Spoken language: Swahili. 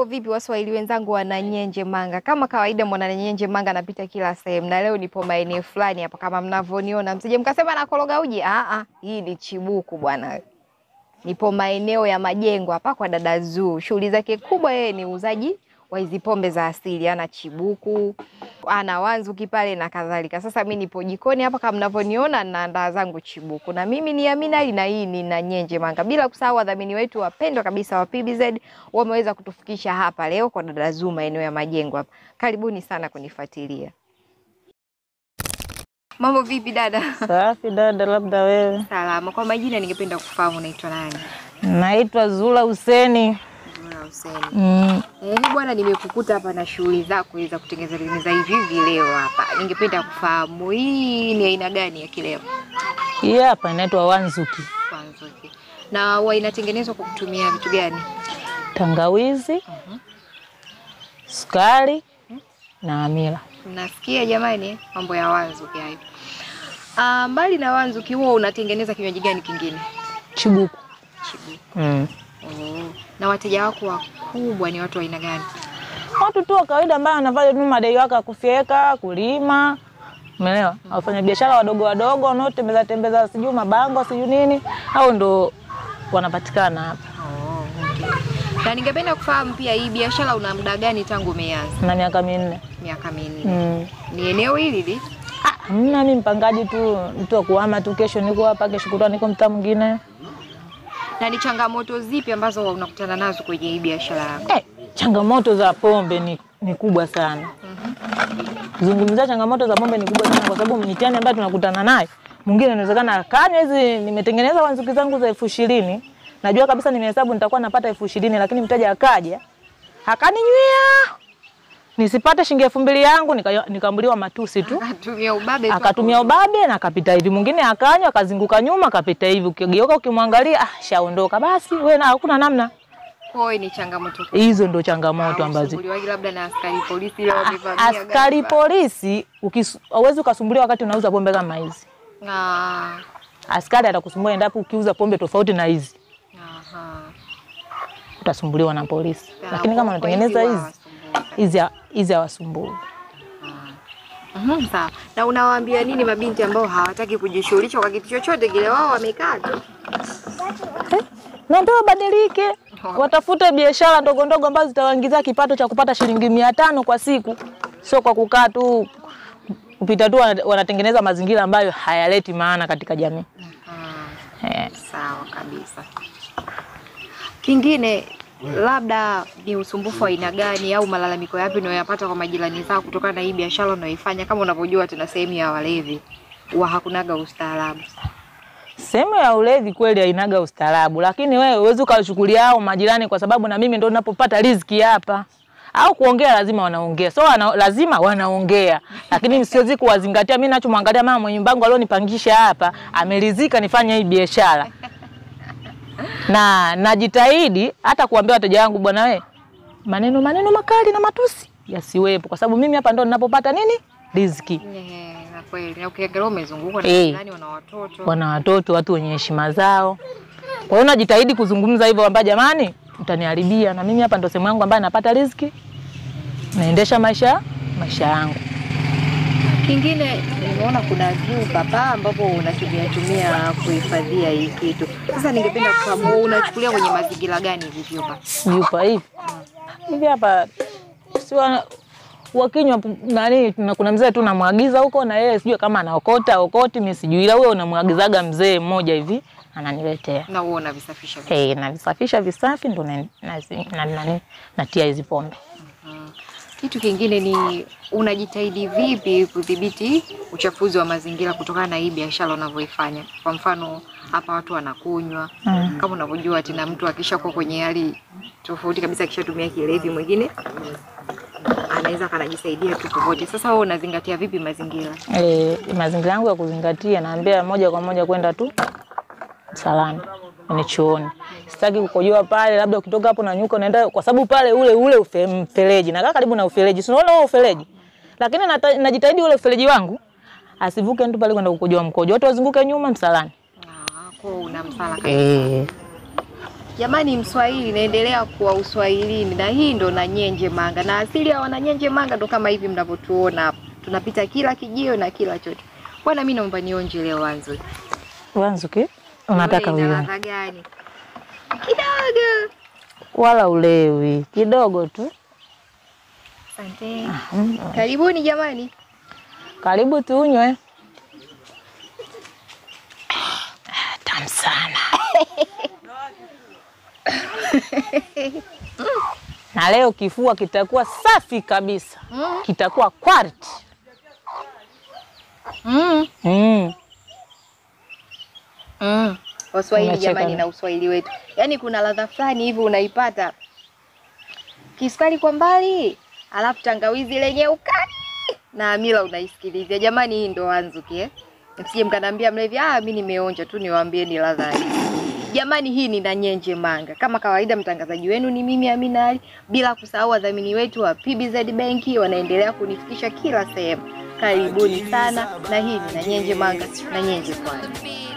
vipi waswahili wenzangu wana Nyenje Manga? Kama kawaida mwana Nyenje Manga anapita kila sehemu, na leo nipo maeneo fulani hapa kama mnavyoniona, msije mkasema nakoroga uji. Ah, ah, hii ni chibuku bwana. Nipo maeneo ya majengo hapa kwa dada Zuu. Shughuli zake kubwa yeye ni uuzaji wa hizi pombe za asili, ana chibuku, ana wanzuki pale na kadhalika. Sasa mimi nipo jikoni hapa kama mnavyoniona, naandaa zangu chibuku, na mimi ni Amina Ali na hii ni na Nyenje Manga, bila kusahau wadhamini wetu wapendwa kabisa wa PBZ wameweza kutufikisha hapa leo kwa dada Zuu maeneo ya majengo hapa. Karibuni sana kunifuatilia. Mambo vipi dada? Safi dada, labda wewe. Salama. Kwa majina ningependa kufahamu unaitwa nani? Naitwa Zula Huseni. Zura Hussein. Mm. Eh, bwana nimekukuta hapa na shughuli zako za kutengeneza tengeneza hivi hivi leo hapa. Ningependa kufahamu hii ni aina gani ya kileo? Hii hapa inaitwa Wanzuki, Kwanza okay. Na huwa inatengenezwa kwa kutumia vitu gani? tangawizi, sukari na amila. Nasikia jamani mambo ya wanzuki hayo. Ah, mbali na wanzuki huo unatengeneza kinywaji gani kingine? Chibuku. Chibu. Mm. Oh. Na wateja wako wakubwa ni watu wa aina gani? Watu tu wa kawaida ambao wanafanya tu madai wake ya kufyeka, kulima, umeelewa? Wafanya biashara wadogo wadogo wanaotembeza tembeza sijui mabango sijui nini, au ndo wanapatikana hapa. Oh, okay. Na ningependa kufahamu pia hii biashara una muda gani tangu umeanza? na miaka minne. Miaka minne. Mm. Ni eneo hili hili? Ah, mna mimi mpangaji tu, mtu wa kuhama tu, kesho niko hapa, kesho kutwa niko mtaa mwingine. Na ni changamoto zipi ambazo unakutana nazo kwenye hii biashara yako? Eh, changamoto za pombe ni, ni kubwa sana. Zungumzia changamoto za pombe ni kubwa sana kwa sababu mitihani ambayo tunakutana nayo, mwingine inawezekana akanywa hizi, nimetengeneza wanzuki zangu za elfu ishirini najua kabisa nimehesabu nitakuwa napata elfu ishirini lakini mteja akaja akaninywia nisipate shilingi elfu mbili yangu nika- nikaambuliwa matusi tu Akatumia ubabe tu. akatumia ubabe na akapita hivi, mwingine akanywa akazunguka nyuma akapita hivi, ukigeuka ukimwangalia, ah, shaondoka. Basi wewe na hakuna namna, Kwa hiyo ni changamoto kubwa. hizo ndo changamoto ambazo Usumbuliwaji labda na askari polisi leo wamevamia askari gari. polisi ukis- hauwezi ukasumbuliwa wakati unauza pombe kama hizi. Ah, Askari atakusumbua endapo ukiuza pombe tofauti na hizi, aha. utasumbuliwa na polisi. Na Lakini kama kwa unatengeneza hizi hizi hawasumbui. hizi ha- hizi hawasumbui. Mhm, sawa. Na unawaambia nini mabinti ambao hawataki kujishughulisha kwa kitu chochote kile, wao wamekaa tu? na ndio wabadilike, watafute biashara ndogo ndogo ambazo zitawaingizia kipato cha kupata shilingi mia tano kwa siku, sio kwa kukaa tu kupita tu wana- wanatengeneza mazingira ambayo hayaleti maana katika jamii. Ah. Eh, Sawa kabisa. Kingine labda ni usumbufu wa aina gani au malalamiko yapi unayoyapata kwa majirani zako kutokana na hii biashara unayoifanya? Kama unavyojua tuna sehemu ya walevi, huwa hakunaga ustaarabu. Sehemu ya ulevi kweli hainaga ustaarabu, lakini wewe huwezi ukawachukulia hao majirani, kwa sababu na mimi ndo ninapopata riziki hapa au kuongea lazima wanaongea, so wana, lazima wanaongea, lakini siwezi kuwazingatia. Mimi nachomwangalia mama mwenye mbango alionipangisha hapa amerizika nifanye hii biashara, na najitahidi hata kuambia wateja wangu, bwana we, maneno maneno makali na matusi yasiwepo, kwa sababu mimi hapa ndo ninapopata nini riziki. Eh, na kweli. Na ukiangalia umezungukwa na Eh. majirani wana watoto. wana watoto, watu wenye heshima zao. Kwa hiyo najitahidi kuzungumza hivyo kwamba jamani, mtaniharibia na mimi hapa ndo sehemu yangu ambayo napata riziki, naendesha maisha maisha yangu. Kingine nimeona kuna vyupa pa ambapo unatumia tumia kuhifadhia hii kitu. Sasa ningependa kufahamu unachukulia kwenye mazingira gani hivi vyupa? Vyupa hivi hivi hapa si wa- wakinywa pu- nani, na kuna mzee tu namwagiza huko, na yeye sijui kama anaokota okoti, mimi sijui, ila huyo unamwagizaga mzee mmoja hivi ananiletea Na huo unavisafisha vipi? hey, navisafisha visafi ndo na- nazi- na- nani- natia hizi pombe. Kitu kingine ni unajitahidi vipi kudhibiti uchafuzi wa mazingira kutokana na hii biashara unavyoifanya? Kwa mfano hapa watu wanakunywa Mm. kama unavyojua tena, mtu akishakuwa kwenye hali tofauti kabisa, akishatumia kilevi, mwingine anaweza kanajisaidia tu popote. Sasa wewe unazingatia vipi mazingira? E, mazingira yangu ya kuzingatia, naambia moja kwa moja kwenda tu msalani ni chooni. Sitaki kukojoa pale, labda ukitoka hapo na nyuka unaenda, kwa sababu pale ule ule ufe, mfereji nakaa karibu na ufereji, si unaona huo ufereji, lakini nata- najitahidi ule ufereji wangu asivuke mtu pale kwenda kukojoa mkojo, watu wazunguke nyuma msalani. Ah, kwa una msala kabisa. Eh, Jamani, Mswahili naendelea kuwa uswahilini, na hii ndo Nanyenje Manga, na asili ya Wananyenje Manga ndo kama hivi mnavyotuona hapa, tunapita kila kijio na kila chote. Bwana, mimi naomba nionje leo Wanzu. Wanzuki, unataka Wewe ina uione? ladha gani? Kidogo. Wala ulewi kidogo tu. Asante. Karibuni jamani. Karibu tunywe. Tamu sana. na leo kifua kitakuwa safi kabisa, Mm. kitakuwa quality. Mm. Mm. Mm. Waswahili Unacheka jamani, na- na uswahili wetu, yaani kuna ladha fulani hivi unaipata, kisukari kwa mbali, alafu tangawizi lenye ukali na amila unaisikilizia. Jamani, hii ndo Wanzuki eh? Msije mkaniambia mlevi, ah, mimi nimeonja tu, niwaambieni ladha hii. Jamani, hii ni Nanyenje Manga. Kama kawaida, mtangazaji wenu ni mimi Amina Ali, bila kusahau wadhamini wetu wa PBZ Benki wanaendelea kunifikisha kila sehemu. Karibuni sana, na hii ni Nanyenje Manga, Nanyenje Pwani.